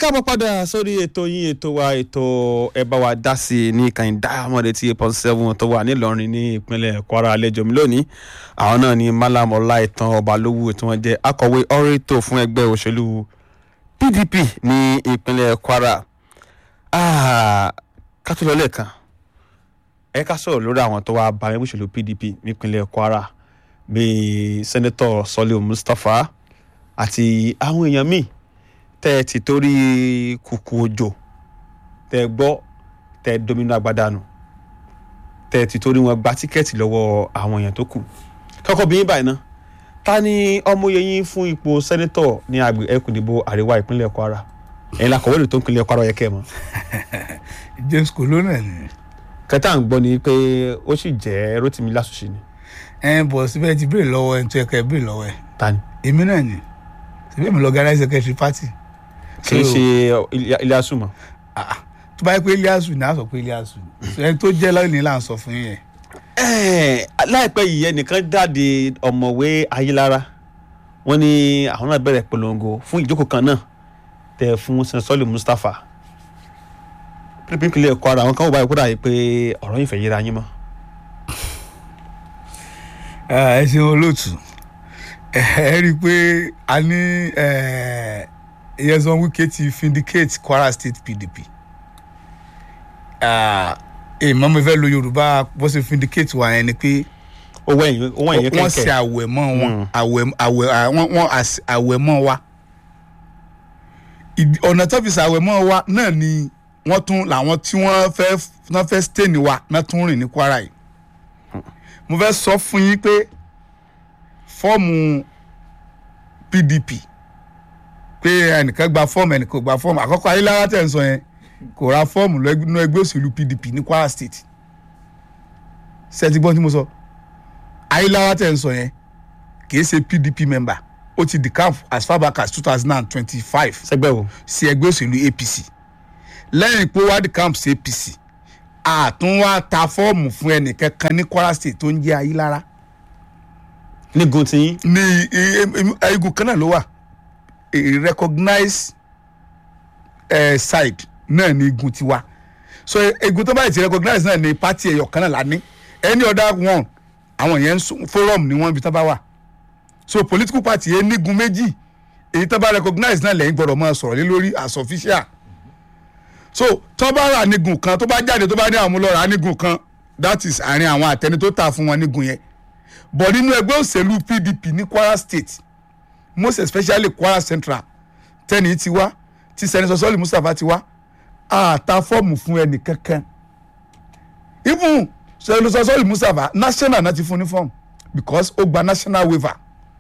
káàbọ̀ padà sórí ètò yín ètò wa ètò ẹ bá wa dá sí i ní kàn diamond eighty eight point seven tó wà nílọrin ní ìpínlẹ̀ kwara àlejò mi lónìí àwọn náà ni malam ọláìtàn ọbalówó tí wọ́n jẹ́ akọ̀wé ọ̀rẹ́tò fún ẹgbẹ́ òṣèlú pdp ní ìpínlẹ̀ kwara kátólọ lẹ́ẹ̀kan ẹ ká sọ̀rọ̀ lórí àwọn tó wá bá ẹgbẹ́ òṣèlú pdp nípínlẹ̀ kwara bíi sẹ́nẹ́tọ̀ sọ́lé mustapha àti àwọn èèyàn míì tẹ́ ẹ ti torí kùkù òjò tẹ́ ẹ gbọ́ tẹ́ ẹ domino agbádànù tẹ́ ẹ ti torí wọn gba tíkẹ́ẹ̀tì lọ́wọ́ àwọn èèyàn tó kù kọ́kọ́ bí yín báyìí ná ta ni ọmọye yín fún ipò sẹ́nẹ́tọ̀ ní agbè ẹkùn ìdìbò àríwá ìpínlẹ̀ kwara ẹ̀yin la kọ̀wé lè tó ìpínlẹ̀ kwara yẹ kẹ́ ẹ mọ̀. james colonel ni. kẹta ń gbọ́ ni pé ó sì jẹ́ rotimi lásùsì ni. ẹ bọ̀ síbẹ̀ ti béèrè lọ́wọ́ ẹ̀ tó yẹ ká ẹ béèrè lọ́wọ́ ẹ̀ ta ni. èmi náà ni síbẹ̀ mi lọ organize secretary party. kì í ṣe ilé asùnmọ̀. Ah, tó bá yẹ pé iliasu ni a sọ pé iliasu ni ẹni tó jẹ́ lọ́ọ̀ni là ń sọ fún yín yẹn. Ẹ́ẹ̀, láìpẹ́ yìí ẹnìkan jáde ọ̀mọ̀wé ayélára wọ́n ní àwọn náà bẹ̀rẹ̀ polongo fún ìjókòó kan náà tẹ̀ fún sẹ́ńsọ́lì mustapha pínpínlẹ̀ kwara àwọn kan wò báyìí kó dà yìí pé ọ̀rọ̀ yìí fẹ́ yíra yín mọ́. ẹ ṣeun olóòtú ẹ ẹ rí i pé a ní Nyesom Wike ti vindicate Kwara State PDP èèmọ̀ mi fẹ́ lo Yorùbá bó ṣe vindicate wa yẹn ni pé owó ẹ̀yìn owó ẹ̀yìn wọ́n ṣe kẹ̀kẹ́ àwẹ̀mọ́ wọn Mm. àwẹ̀ àwẹ̀ à- wọ́n wọ́n àṣ- àwẹ̀mọ́ wa Ìdí- ọ̀nà tó fi ṣàwẹ̀mọ́ wa náà ni wọ́n tún làwọn tí wọ́n fẹ́ wọ́n fẹ́ stain wa náà tún rìn ní Kwara yìí mo fẹ́ sọ fún yín pé fọ́ọ̀mù PDP pé ẹnìkan gba fọ́ọ̀mù ẹnìkan ò gba fọ́ọ̀mù àkọ́kọ́ ayélujára tẹ̀ ń sọ yẹn kò ra fọ́ọ̀mù nínú ẹgbẹ́ òṣèlú PDP ní Kwara State ṣé ẹ ti gbọ́ tí mo sọ ayélujára tẹ̀ ń sọ yẹn kì í ṣe PDP member ó ti decamp as far back as two thousand and twenty-five sẹ́gbẹ́ wo sí ẹgbẹ́ òṣèlú APC lẹ́yìn pé wá decamp sí APC àtún wá ta fọ́ọ̀mù fún ẹnìkankan ní Kwara State tó ń jẹ́ ayélujára nígun tí yín ní i- i- igun kan náà ló wà a recognized uh, side náà ní igun tiwa so igun tó báyìí ti recognize náà ní party ẹ̀yọ̀ kan náà la ní any other one àwọn yẹn ń sún- forum ni wọ́n ibi tó bá wà so political party yẹn nígun méjì èyí tó bá recognize náà lẹ́yìn gbọ́dọ̀ máa sọ̀rọ̀ lé lórí as official so tó bá rà nígun kan tó bá jáde tó bá ní àwọn ọmọlọ́ra nígun kan that is àárín àwọn àtẹni tó tà fún wọn nígun yẹn but nínú ẹgbẹ́ òṣèlú PDP ní Kwara State most especially Kwara Central tẹ́ni ti wá tí sẹ́nitọ́ sọ́ọ̀lì Mustapha ti wá àta fọ́ọ̀mù fún ẹnì kankan even sẹ́nitọ́ sọ́ọ̀lì Mustapha national náà ti fún ní fọ́ọ̀mù because ó gba national waiver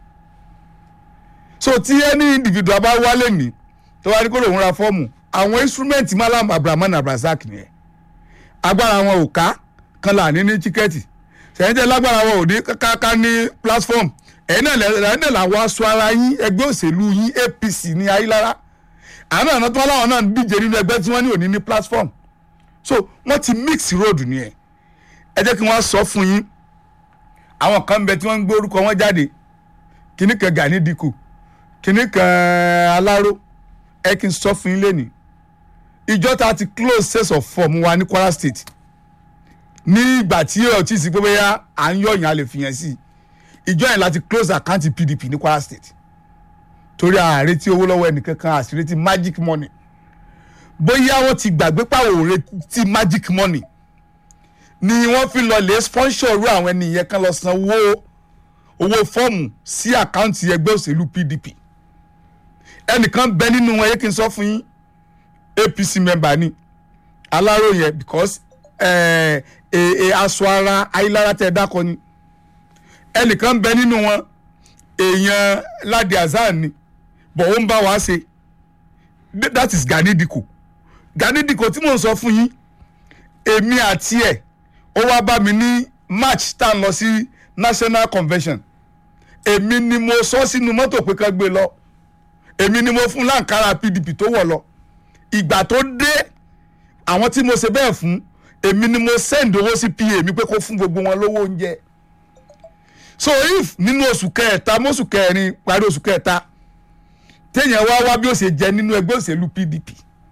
so tí ẹni individual bá wálé ní tó wá ní kó lòun ra fọ́ọ̀mù àwọn instrument Malam Abrahaman Abrazak nìyẹn agbára wọn ò ká kan là ní ní tíkẹ́ẹ̀tì sẹ́yìn tẹ́ lágbára wọn ò ní káká ní platform ẹ̀yin náà lẹ́yìn náà làwọn aṣọ ara yín ẹgbẹ́ òṣèlú yín APC ní ayélujára àwọn náà tó wá láwọn náà ń díje nínú ẹgbẹ́ tí wọ́n ní òní ní platform so wọ́n ti mix road nìyẹn ẹ jẹ́ kí wọ́n sọ fún yín àwọn kan ń bẹ tí wọ́n ń gbé orúkọ wọn jáde kìnnì kan Gani Dikko kìnnì kan Aláró ẹ kí n sọ fún yín lẹ́nìí ìjọ ta ti close sales of form wa ní Kwara State ní ìgbà tí ẹ ò tí ì sí pé bóyá à ń yọ̀yàn a lè fìyàn sí i ìjọ yẹn láti close account PDP ní Kwara State torí àrètí owó lọ́wọ́ ẹnìkankan àṣíretí magic money bóyá wọ́n ti gbàgbé pàwọ̀ òretí magic money ni wọ́n fi lọ lè sponsor irú àwọn ènìyàn kan lọ san owó owó fọ́ọ̀mù sí àkáǹtì ẹgbẹ́ òṣèlú PDP ẹnìkan bẹ nínú wọn yẹ kí n sọ fún yín APC member ni aláró yẹn because ẹ ẹ aṣọ ara ayélujára tẹ dákọ ni ẹnìkan bẹ nínú wọn èèyàn Ládi Hasan ni bọ̀ ó ń bá wa ṣe Th- that is Gani Dikko Gani Dikko tí mò ń sọ fún yín èmi àti ẹ̀ ó wá bá mi ní march tá a lọ sí national convention èmi ni mo sọ sínú mọ́tò pé ká gbé lọ èmi ni mo fún láǹkárá PDP tó wọ̀ lọ ìgbà tó dé àwọn tí mo ṣe bẹ́ẹ̀ fún èmi ni mo send owó sí pa mi pé kó fún gbogbo wọn lówó oúnjẹ so if nínú oṣù kẹta mọ́ṣù kẹrin parí oṣù kẹta téèyàn wá wá bí ó ṣe jẹ nínú ẹgbẹ́ òṣèlú pdp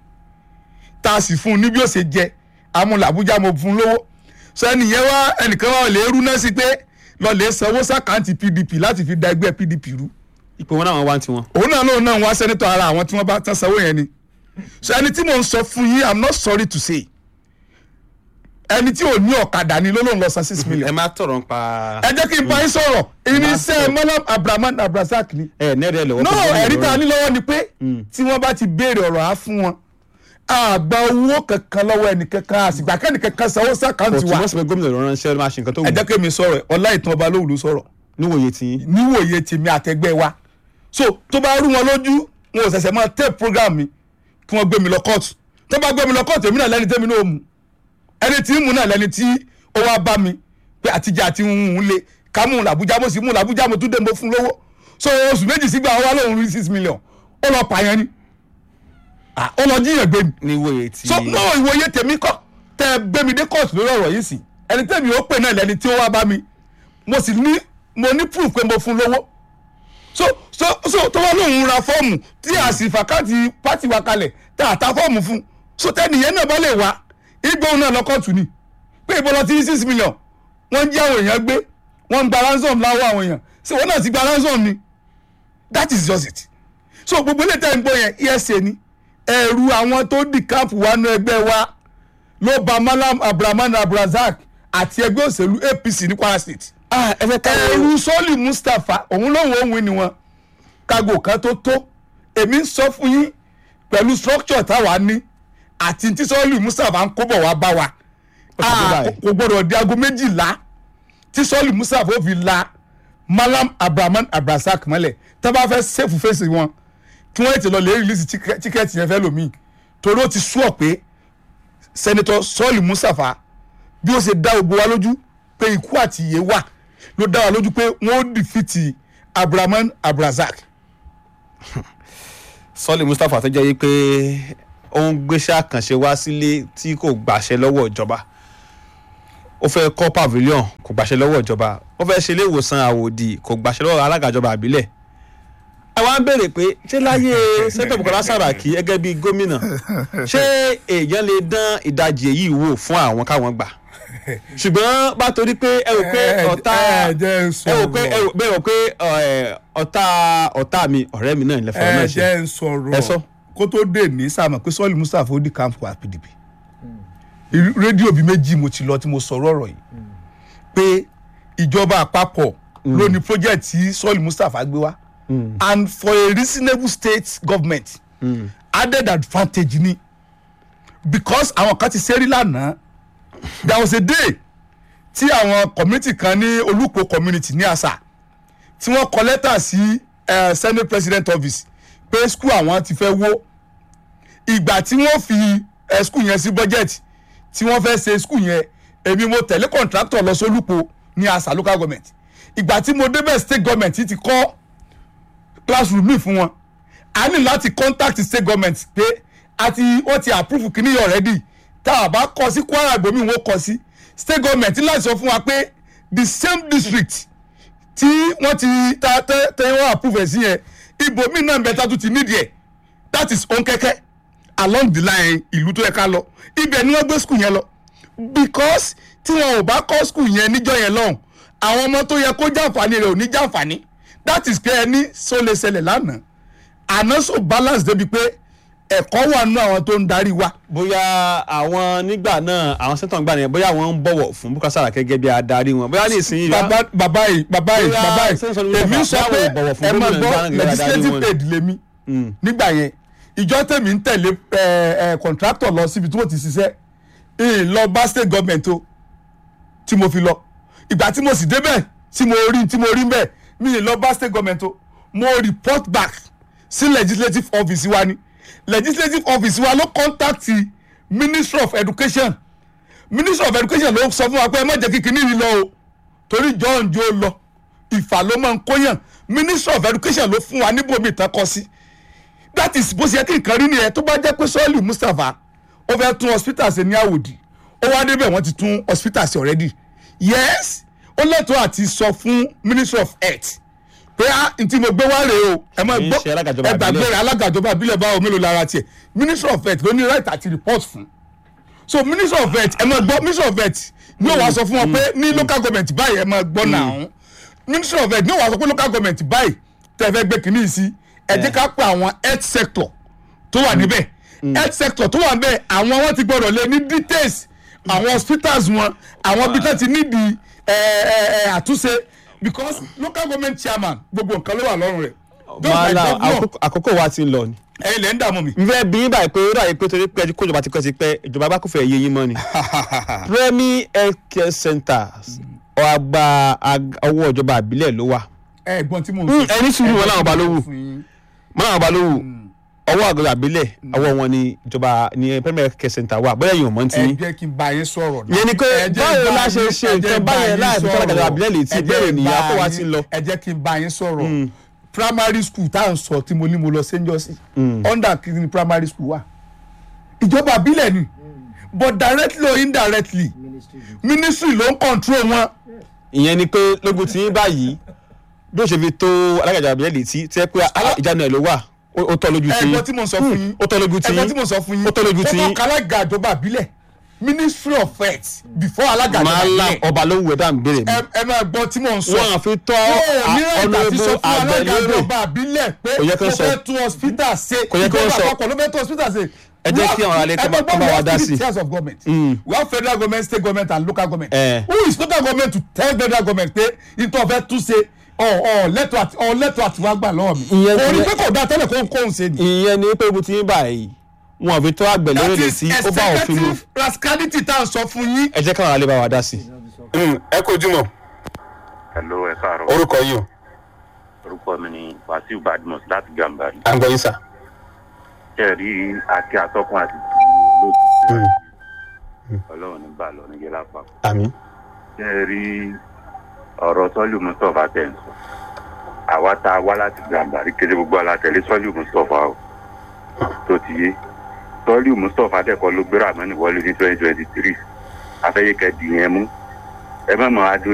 tá a sì fún un ní bí ó ṣe jẹ amúlà àbújá mo fún un lówó sọ ẹnìyẹn wá ẹnìkan wá lè rú náà sí pé lọ lè sanwó sàkáǹtì pdp láti fi da ẹgbẹ́ pdp rú ipò wọn náà wá ń tiwọn. òun náà lóun náà wá sẹ́nitọ̀ ara àwọn tí wọ́n bá tán sanwó yẹn ni so ẹni tí mò ń sọ fún yín i'm not sorry to say ẹni tí ò ní ọ̀kadà ni ló lóun lọ san six million ẹ má tọrọ ń pa. ẹ jẹ́ kí n bá yín sọ̀rọ̀ irinṣẹ́ malam abrahaman abrazak ni ẹ nẹ́ẹ̀rẹ́ ẹ lọ́wọ́. no ẹ̀rí tá a ní lọ́wọ́ ni pé tí wọ́n bá ti béèrè ọ̀rọ̀ á fún wọn àgbà owó kankan lọ́wọ́ ẹnìkankan àsìgbà kẹ́nìkankan sanwó kò sàkáǹtì wa túmọ̀ sí pé gómìnà ló ránṣẹ́ máa ṣe nǹkan tó wù ẹ jẹ́ kí mi sọ̀rọ̀ ọlá ìtàn ọba lóhùn ló sọ̀rọ̀ níwòye tí yín. níwòye tèmi àtẹgbẹ́ wa so tó bá rú wọn lójú wọn ò ṣẹ̀ṣẹ̀ máa tẹ̀ program mi kí wọ́n gbé mi lọ kóòtù tó bá gbé mi lọ kóòtù èmi náà lẹ́ni tẹ́mi náà mú ẹni tí ń mú náà lẹ́ni tí ó wá bá mi pé àtijọ́ àti ń lè ká mú un làbújá mo sì mú un làbújá mo tún dé mo fún lówó so oṣù méjì sígbà wọn wá lóhùn rí six million ó lọ pààyàn ni Ah, ó lọ jíyàn gbé mi níwòye tí. so no ìwòye tèmi kọ́ tẹ ẹ gbé mi dé kóòtù lórí ọ̀rọ̀ yìí sí ẹni tẹ́mi ó pè náà lẹ́ni tí ó wá bá mi mo sì ní mo ní proof pé mo fún lówó so so so tó wá lóun ra fọ́ọ̀mù tí a sì fàkàtì pátì wa kalẹ̀ tá a ta fọ́ọ̀mù fún so tẹ́nìyẹn náà bá lè wá igbóhùn náà lọ kóòtù ni pé ìbọn lọ ti ní six million wọ́n ń jí àwọn èèyàn gbé wọ́n ń gba ransom láwọ́ àwọn èèyàn ṣé wọ́n náà ti gba ransom ni that is just it so gbogbo ilé tẹ́ ń gbọ́ yẹn esa ni ẹ̀rù àwọn tó dì káàpù wa nú ẹgbẹ́ wa ló ba malam abdulrahman abdulrazak àti ẹgbẹ́ òṣèlú apc ní kwara state ah ẹ fẹ́ ká ẹ̀rù sọ́ọ̀lì mustapha òun lòun òun ni wọn kágò kan tó tó èmi ń sọ fún yín pẹ̀lú structure táwa ní àti tí sọ́ọ̀lì mustapha ń kó bọ̀ wá bá wa Ó ti dé Ah, báyìí. kò gbọ́dọ̀ di aago méjìlá tí sọ́ọ̀lì mustapha ó fi la malam abdulrahman abdulrazak mọ́lẹ̀ tá a bá fẹ́ sẹ́fù fèsì wọn kí wọ́n ètò lọ lè rìlísì tíkẹ́ẹ̀tì yẹn fẹ́ lòmíì torí ó ti sùọ̀ pé sẹ́nitọ́ sọ́ọ̀lì mustapha bí ó ṣe dá gbogbo wa lójú pé ikú àti ìyè wà ló dá wa lójú pé wọ́n ó dìfìtì abdulrahman abdulrazak sọ́ọ̀lì mustapha tó jẹ́ yí pé ó ń gbéṣẹ́ àkànṣe wá sílé tí kò gbàṣẹ lọ́wọ́ ìjọba ó fẹ́ kọ́ pavilion kò gbàṣẹ lọ́wọ́ ìjọba ó fẹ́ ṣe ilé ìwòsàn àwòdì kò gbàṣẹ lọ́wọ́ alága ìjọba àbílẹ̀ ẹ wá ń béèrè pé ṣé láyé sẹ́tọ̀ bukola saraki gẹ́gẹ́ bíi gómìnà ṣé èèyàn lè dán ìdajì èyí wò fún àwọn káwọn gbà ṣùgbọ́n bá torí pé ẹ rò pé ọ̀tá ẹ jẹ́ ń ẹ rò pé ẹ sọ̀rọ̀ rò bẹ́ẹ̀ rò pé ọ̀, ọ̀tá ọ̀tá mi ọ̀rẹ́ mi náà ilẹ̀ fọ̀rọ̀ ẹ náà ṣe jẹ́ ń Ẹ sọ. sọ̀rọ̀ kó tó dé ní sàmọ̀ pé sọ́ọ̀lì mustapha ó di kámpù wa pdp Irú- rédíò bíi méjì mo ti lọ tí mo sọ̀rọ̀ ọ̀rọ̀ yìí pé ìjọba àpapọ̀ ló ní project tí sọ́ọ̀lì mustapha gbé wá and for a reasonable state government added advantage ni because àwọn kan ti ṣẹ́rí lánàá there was a day tí àwọn community kan ní olùkọ́ community ní àṣà tí wọ́n kọ lẹ́tà sí eh, senate president office pé school àwọn ti fẹ́ wó ìgbà tí wọ́n fi eh, school yẹn sí budget tí wọ́n fẹ́ ṣe school yẹn èmi mo tẹ̀lé contractor lọ sólùpọ̀ ní àṣà local government ìgbà tí mo débẹ̀ state government ti kọ́ classroom mi fún wọn a ní láti contact state government pé àti wọ́n ti approve kìíní yìí already tá a bá kọ sí kwara ìbomi wọn kọ sí state government ní láti sọ fún wa pé the same district tí wọ́n ti ta tẹ́ tẹ́ wọ́n approve ẹ̀ sí yẹn ibòmí náà bẹ́ẹ̀ tó ti nídìí ẹ̀ that is ònkẹ́kẹ́ along the line ìlú tó yẹ ká lọ ibẹ̀ ni wọ́n gbé school yẹn lọ because tí wọn ò bá kọ́ school yẹn níjọ́ yẹn lọ́hùn àwọn ọmọ tó yẹ kó jàǹfààní rẹ̀ ò ní jàǹfààní that is pé ẹni sọ lè ṣẹlẹ̀ lánàá àná so balance débi pé ẹ̀kọ́ wà nínú àwọn tó ń darí wa bóyá àwọn nígbà náà àwọn sẹ́tọ̀ ń gbà nìyẹn bóyá wọ́n ń bọ̀wọ̀ fún Bukar Saraki gẹ́gẹ́ bí adarí wọn bóyá ní ìsinyìí bàbá bàbá yìí bàbá yìí Bóyá bàbá sẹ́ńsọ̀ yìí ló èmi fà- sọ báwo pé ìbọ̀wọ̀ fún ẹ máa gómìnà gbọ́ ìgbà náà gẹ́gẹ́ bí adarí legislative wọn? aid lèmi nígbà yẹn ìjọ tèmi ń tẹ̀lé ẹ, ẹ, contractor lọ síbi tí wọ́n ti ṣiṣẹ́ ìyìn lọ bá state government o tí mo fi lọ ìgbà tí mo sì débẹ̀ tí mo rí tí mo rí bẹ́ẹ̀ mi ì lọ bá state government o mo report back sí legislative office wa ni legislative office wa ló contact ministry of education ministry of education ló sọ fún wa pé ẹ má jẹ́ kíkiní yìí lọ o torí john joe lọ ìfà ló máa ń kóyàn ministry of education ló fún wa níbo mi tán kọ sí that is bó ṣe yẹ kí nǹkan rí nìyẹn tó bá jẹ́ pé sọ́ọ̀lì mustapha ó fẹ́ tún hospital ṣe ní àwòdì ó wá débẹ̀ wọ́n ti tún hospital ṣe already yes ó lẹ́tọ̀ọ́ àti sọ fún ministry of health pé ah n tí mo gbé wá rèé o ẹ máa Kì í gbọ́ ṣe alága ìjọba ẹ gbàgbé ìbílẹ̀. rẹ̀ alága ìjọba ìbílẹ̀ báwo mélòó lára tiẹ̀ ministry of health ló ní right àti report fún so ministry of health ẹ máa gbọ́ ministry of health ní ó wàá sọ fún wọn pé ní local government báyìí ẹ máa gbọ́ náà ministry of health ní ó wàá sọ pé local government báyìí tẹ́ ẹ fẹ́ gbé kínní sí ẹ jẹ́ ká pé àwọn health sector tó wà níbẹ̀ health sector tó wà níbẹ̀ àwọn wọn ti gbọ́dọ̀ lé ní details àwọn hospitals wọn àwọn ibi tó ti nídìí ẹ, ẹ, ẹ, àtúnṣe because local government chairman gbogbo nǹkan ló wà lọ́rùn rẹ̀ Just like wàhálà governor, àkókò- àkókò wa ti ń lọ ni. ẹ̀yin lẹ́ ń dààmú mi. n fẹ́ bí yín báyìí pé ó dàbí pé torí pé ẹjú kójọba ti pẹ́ ti pẹ́ ìjọba bá kò fẹ́ yé yín mọ́ ni. Premier Health Care Centers ọgbà ọwọ́ ìjọba àbílẹ̀ ló wà. ẹ̀gbọ́n tí mo ń Mm, sọ ẹni sùúrù wọn làwọn balówù fún yín. wọn làwọn balówù ọwọ́ àgọ́ àbílẹ̀ ọwọ́ wọn ni ìjọba ni Premier Health Care Center wà bóyá yìí ò mọ́ ti ẹ yín. jẹ́ kí n bá yín sọ̀rọ̀ náà. Yẹn ni pé Ẹ jẹ́ báwo n bá la ṣe yín- ṣe ẹ jẹ́ nǹkan n bá báyẹn yín láì fi sọ̀rọ̀. tọ́lágàdà àbílẹ̀ létí Ẹ jẹ́ bẹ́ẹ̀ n ni bá àkó wa yín- ti ń lọ. ẹ jẹ́ kí n bá yín sọ̀rọ̀ primary school tá à ń sọ tí mo ní mo lọ st joseph under kìíní primary school wà ìjọba àbílẹ̀ ni but directly or indirectly ministry ló ń control wọn. ìyẹn ni pé lógun tí yín báyìí bí ó ṣe fi tó alágàjà àbílẹ̀ létí tí ẹ pé Alá- ìjánu ẹ̀ ló wà ó ó tọ́ lójú tí ẹgbọ́n tí mo sọ fún yín ó tọ́ lójú tí ẹgbọ́n tí mo sọ fún yín ó tọ́ lójú tí ó kọ́ alága ìjọba àbílẹ̀ ministry of health before alága ìjọba máa la àbílẹ̀ ọba ló wù ẹ́ dá ń béèrè mi. ẹ ẹ máa gbọ́ tí mò ń sọ. wọn àfi tọ́ yóò ní ẹ̀dá tí sọ ọ̀nàbù fún alága àgbẹ̀lérè ìjọba àbílẹ̀ pé Kò yẹ kó mo sọ. fẹ́ tún hospital ṣe Kò yẹ kó ìjọba sọ. àpapọ̀ ló fẹ́ tún hospital ṣe. Ẹ jẹ́ kí àwọn aráalé kó bá- kó bá wa dá sí. tiers of government Mm. we have federal government state government and local government Eh. who is local government to tell federal government pé ìtọ́ fẹ́ tún ṣe ọ̀ ọ̀ lẹ́tọ̀ àti ọ̀ lẹ́tọ̀ àti wá gbà lọ́wọ́ mi. Ìyẹn orí ti- pé kò dá tẹ́lẹ̀ kó ń kóhun ṣe ni. ìyẹn ni pé ibi tí yín báyìí wọn àfi tọ́ àgbẹ̀lérè that is létí ó bá òfin mu executive rascality tá à ń sọ fún yín. ẹ jẹ́ káwọn aráalé bá wa dá sí. ẹ kò jùmọ̀ Hello, ẹ káàárọ̀. orúkọ yìí o Orúkọ mi ni Wasiu Badmus láti Gambari. à ń gbọ́ yín sà. Ṣé ẹ rí àti àtọ́kùn àti olóòtú? Ọlọ́run ní bá lọ níjẹ́ lápapọ̀. àmín. Ṣé ẹ rí ọ̀rọ̀ Sọ́lù Mustapha tẹ̀ ń sọ? Àwa tá a wá láti Gambari kéde gbogbo alátẹ̀lé Sọ́lù Mustapha o. Tó ti yé. Sọ́lù Mustapha tẹ̀kọ́ ló gbéra àmọ́ ní wọlé ní twenty twenty three. Afẹ́yẹ́kẹ́ dìyẹn mú. Ẹ má mọ̀ adó